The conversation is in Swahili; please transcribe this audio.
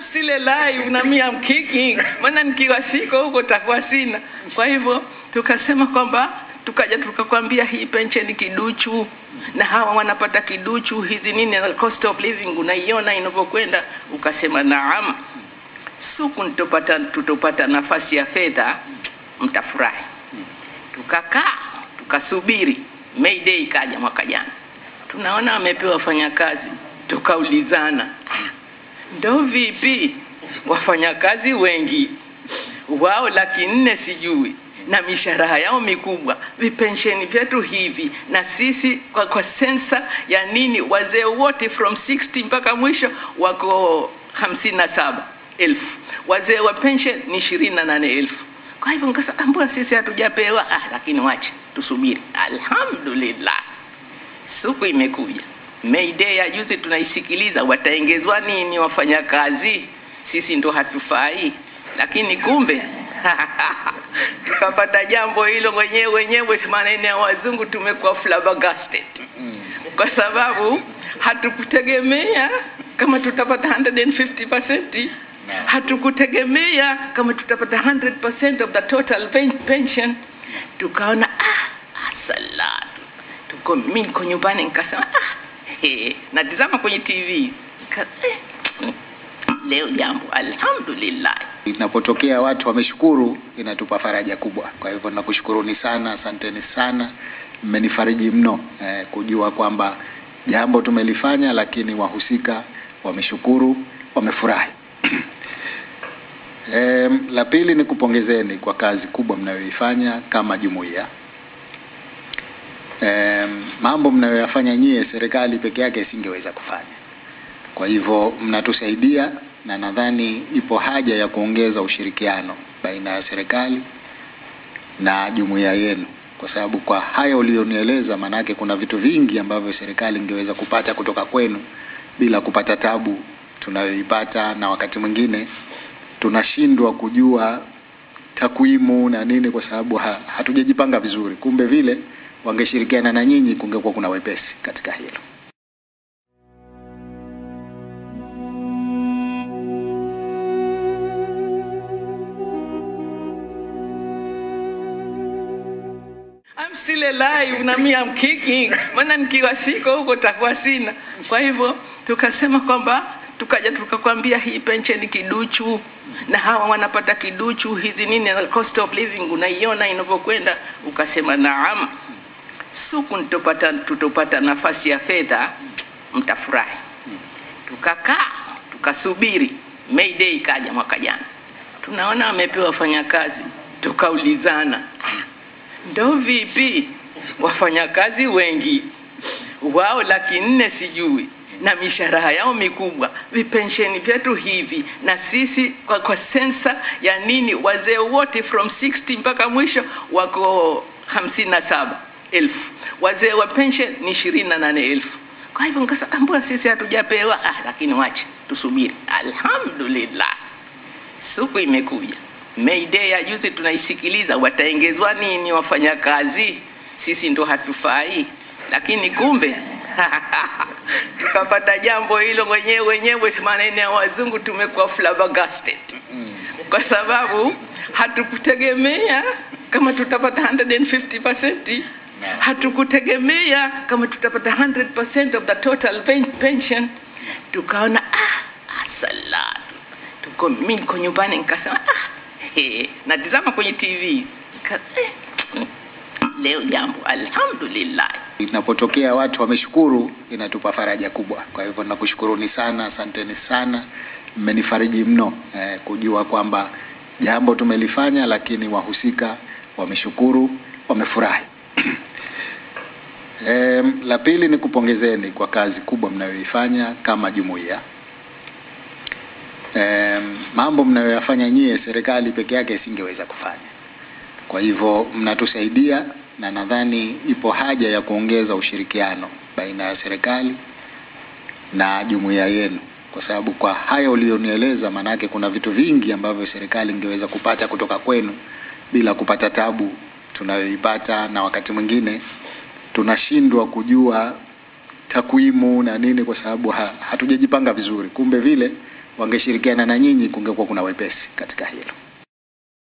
still alive na mimi am kicking, maana nikiwa siko huko takuwa sina. Kwa hivyo tukasema kwamba tukaja tukakwambia hii pensheni kiduchu na hawa wanapata kiduchu hizi nini na cost of living unaiona inavyokwenda, ukasema naam, suku nitopata tutopata nafasi ya fedha mtafurahi. Tukakaa tukasubiri, May Day ikaja mwaka jana, tunaona amepewa wafanyakazi, tukaulizana ndo vipi wafanyakazi wengi wao laki nne sijui na mishahara yao mikubwa, vipensheni vyetu hivi, na sisi kwa, kwa sensa ya nini, wazee wote from 60 mpaka mwisho wako 57 elfu, wazee wa pension ni 28 elfu. Kwa hivyo nikasema mbona sisi hatujapewa? Ah, lakini wache tusubiri. Alhamdulillah, siku imekuja May Day ya juzi tunaisikiliza, wataongezwa nini wafanyakazi? Sisi ndo hatufai, lakini kumbe tukapata jambo hilo wenyewe wenyewe, maneno ya wazungu, tumekuwa flabbergasted kwa sababu hatukutegemea kama tutapata 150%, hatukutegemea kama tutapata 100% of the total pen- pension. Tukaona ah, asalatu tuko mimi niko nyumbani nikasema ah, he, natizama kwenye TV Nika, eh, leo jambo alhamdulillah. Inapotokea watu wameshukuru, inatupa faraja kubwa. Kwa hivyo nakushukuruni sana, asanteni sana, mmenifariji mno eh, kujua kwamba jambo tumelifanya, lakini wahusika wameshukuru, wamefurahi. Em, la pili ni kupongezeni kwa kazi kubwa mnayoifanya kama jumuiya. Em, mambo mnayoyafanya nyie, serikali peke yake isingeweza kufanya. Kwa hivyo mnatusaidia na nadhani ipo haja ya kuongeza ushirikiano baina ya serikali na jumuiya yenu, kwa sababu kwa haya ulionieleza, maanake kuna vitu vingi ambavyo serikali ingeweza kupata kutoka kwenu bila kupata tabu tunayoipata, na wakati mwingine tunashindwa kujua takwimu na nini, kwa sababu ha, hatujajipanga vizuri. Kumbe vile wangeshirikiana na nyinyi, kungekuwa kuna wepesi katika hilo. I'm still alive na mimi am kicking, maana nikiwa siko huko takuwa sina. Kwa hivyo tukasema kwamba tukaja tukakwambia hii pensheni kiduchu na hawa wanapata kiduchu hizi nini na cost of living unaiona inavyokwenda, ukasema naam, suku nitopata tutopata nafasi ya fedha mtafurahi. Tukakaa tukasubiri, May Day ikaja mwaka jana, tunaona amepewa wafanyakazi, tukaulizana ndo vipi wafanyakazi wengi wao laki nne sijui na mishahara yao mikubwa, vipensheni vyetu hivi, na sisi kwa, kwa sensa ya nini, wazee wote from 60 mpaka mwisho wako 57 elfu, wazee wa pension ni 28 elfu. Kwa hivyo nikasema mbona sisi hatujapewa? Ah, lakini wache tusubiri. Alhamdulillah, siku imekuja. May Day ya juzi tunaisikiliza, wataongezwa nini wafanyakazi? Sisi ndo hatufai, lakini kumbe tukapata jambo hilo wenyewe wenyewe, maneno ya wazungu, tumekuwa flabbergasted kwa sababu hatukutegemea kama tutapata 150%, hatukutegemea kama tutapata 100% of the total pen- pension. Tukaona ah, asalatu tuko mimi niko nyumbani nikasema ah, he, natizama kwenye TV Nika, eh, leo jambo alhamdulillah. Inapotokea watu wameshukuru, inatupa faraja kubwa. Kwa hivyo nakushukuruni sana, asanteni sana, mmenifariji mno eh, kujua kwamba jambo tumelifanya, lakini wahusika wameshukuru, wamefurahi. Em, la pili ni kupongezeni kwa kazi kubwa mnayoifanya kama jumuiya. Em, mambo mnayoyafanya nyie, serikali peke yake isingeweza kufanya. Kwa hivyo mnatusaidia na nadhani ipo haja ya kuongeza ushirikiano baina ya serikali na jumuiya yenu, kwa sababu kwa haya ulionieleza, maanake kuna vitu vingi ambavyo serikali ingeweza kupata kutoka kwenu bila kupata tabu tunayoipata, na wakati mwingine tunashindwa kujua takwimu na nini, kwa sababu ha, hatujajipanga vizuri. Kumbe vile wangeshirikiana na nyinyi, kungekuwa kuna wepesi katika hilo.